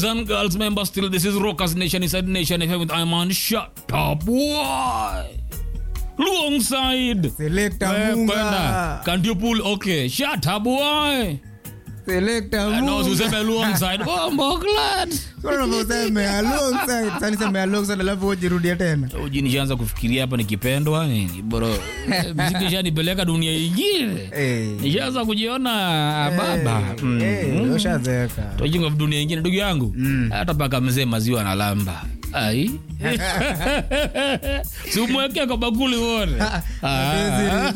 and girls, member still, this is Rockers Nation inside Nation FM with I'm on Shut Up Boy. Alongside. Selector Eh, Munga. kwenda. Can't you pull? Okay. Shut up boy. Selector No, Munga. useme alongside. Bombo glad. Sasa unavyosema alongside. Sasa niseme alongside alafu ujirudie tena. Uji nishaanza kufikiria hapa nikipendwa nini bro. Mziki ishanipeleka dunia ingine. Eh. Nishaanza kujiona baba. Mm. Eh, ushazeeka. Tojinga dunia ingine ndugu yangu. Hata paka mzee maziwa na lamba. Ai. Simweke kwa bakuli wote. Ah.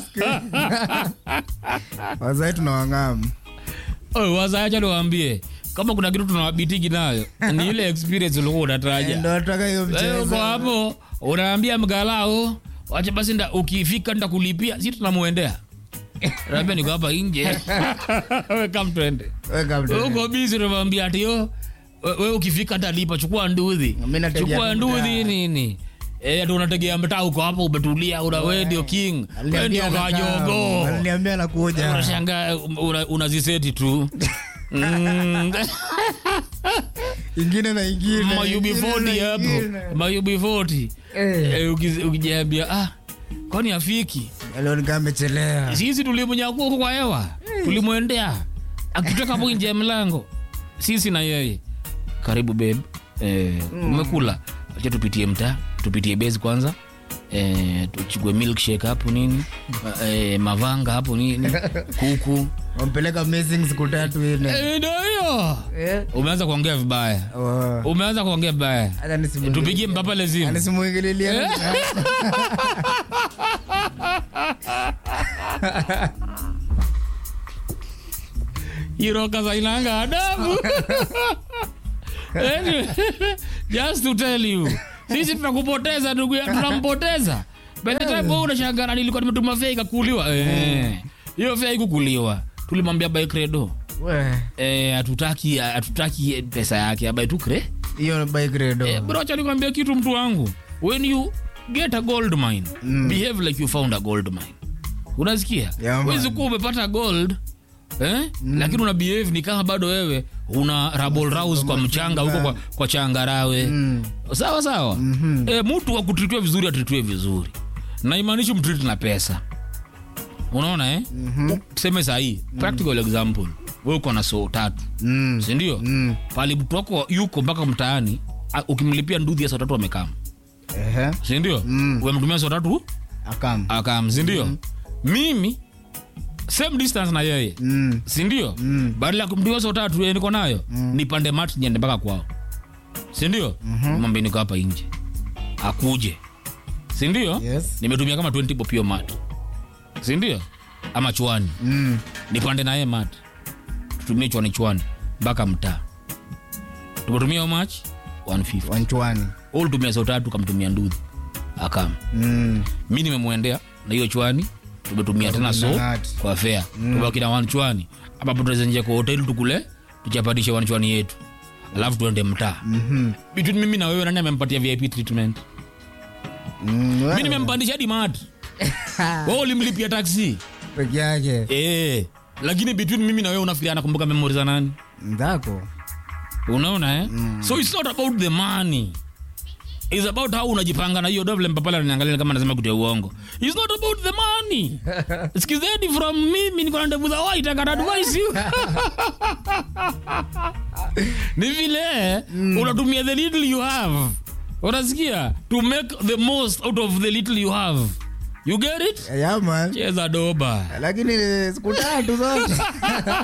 Wazai tunawang'amu. Oye, waza acha niwaambie kama kuna kitu tunawabitiki nayo ni ile experience ulikuwa unataraja. Ndo nataka hiyo Eh, Uko mchezo. hapo unaambia mgalao, wacha basi nda, ukifika nitakulipia, si tunamuendea. Naambia niko hapa nje. Wewe come twende. Weka mtu. Uko busy unamwambia ati yo wewe ukifika nitalipa, chukua nduthi. Mimi nategea Chukua tu nduthi mtaa. nini? Eh, ndio unategea mtaa uko hapo umetulia, una wewe ndio king. Wewe ndio Aliniambia anakaa. kajogo. Aliniambia anakuja. Unashangaa una- unaziseti tu. Mm. Ingine na ingine. mayubi ingine 40 na hapo ingine. mayubi 40 Eh. Eh, ukizi- ukijiambia ah kwani afiki Leo nikaa amechelea. sisi tulimnyakua huko kwa hewa tulimwendea akitoka hapo nje ya mlango sisi na yeye karibu babe eh, umekula acha tupitie mtaa tupitie base kwanza eh, tuchukue milkshake hapo nini eh, mavanga hapo nini kuku Wampeleka missing siku tatu ile. eh, ndio hiyo Eh. umeanza kuongea vibaya Oh. umeanza kuongea vibaya Hata nisimu- tupigie mpapa lezimu Anisimuingililia. iroka zainanga adabu Anyway, just to tell you sisi tunakupoteza ndugu yangu tunampoteza by the time wewe unashangana nilikuwa nimetuma fea ikakuliwa eh hiyo fea ikukuliwa tulimwambia by credo We, eh hatutaki hatutaki pesa yake abai tu cre hiyo bike redo. eh, bro acha nikwambia kitu mtu wangu when you get a gold mine behave like you found a gold mine unasikia Yeah, man. wezi kuwa umepata gold eh? lakini una behave ni kama bado wewe una rabol rouse kwa mchanga huko kwa, kwa changarawe sawa sawa eh, mtu wa kutritiwa vizuri atritiwe vizuri na imaanishi mtriti na pesa unaona eh? tuseme sahii practical example we uko na soo tatu Mm. sindio Mm. pali mtu wako yuko mpaka mtaani a- ukimlipia nduthi ya saa tatu amekam Ehe. sindio mm. umemtumia saa tatu Akam. akam sindio mimi same distance na yeye Mm. sindio mm. badala ya kumtumia saa tatu yeye niko nayo mm. nipande mati niende mpaka kwao sindio mm-hmm. mwambie niko hapa nje akuje sindio Yes. nimetumia kama 20 bob hiyo mat sindio ama chwani Mm. nipande naye mat tutumie chwani chwani mpaka mtaa tumetumia how much 150 Wanchwani. ulitumia saa tatu kamtumia nduthi akam Mm. mi nimemwendea na hiyo chwani tumetumia tena so Nang'ati. kwa fea tubaki na wanchwani ambapo tunaweza nje kwa hoteli tukule tuchapatishe wanchwani yetu alafu tuende mtaa Mhm. between mimi na wewe nani amempatia vip treatment Mm. mi Wewe, nimempandisha hadi mat wewe ulimlipia taksi Peke yake. eh lakini between mimi na wewe unafikiria anakumbuka memori za nani Mzako. unaona eh? so it's not about the money It's about how unajipanga na hiyo do vile mpapala ananiangalia kama anasema kutia uongo It's not about the money sikizeni from mimi niko na ndevu za white I can advise you ni vile unatumia the little you have unasikia to make the most out of the little you have you get it Yeah, man. cheza doba Lakini siku tatu zote.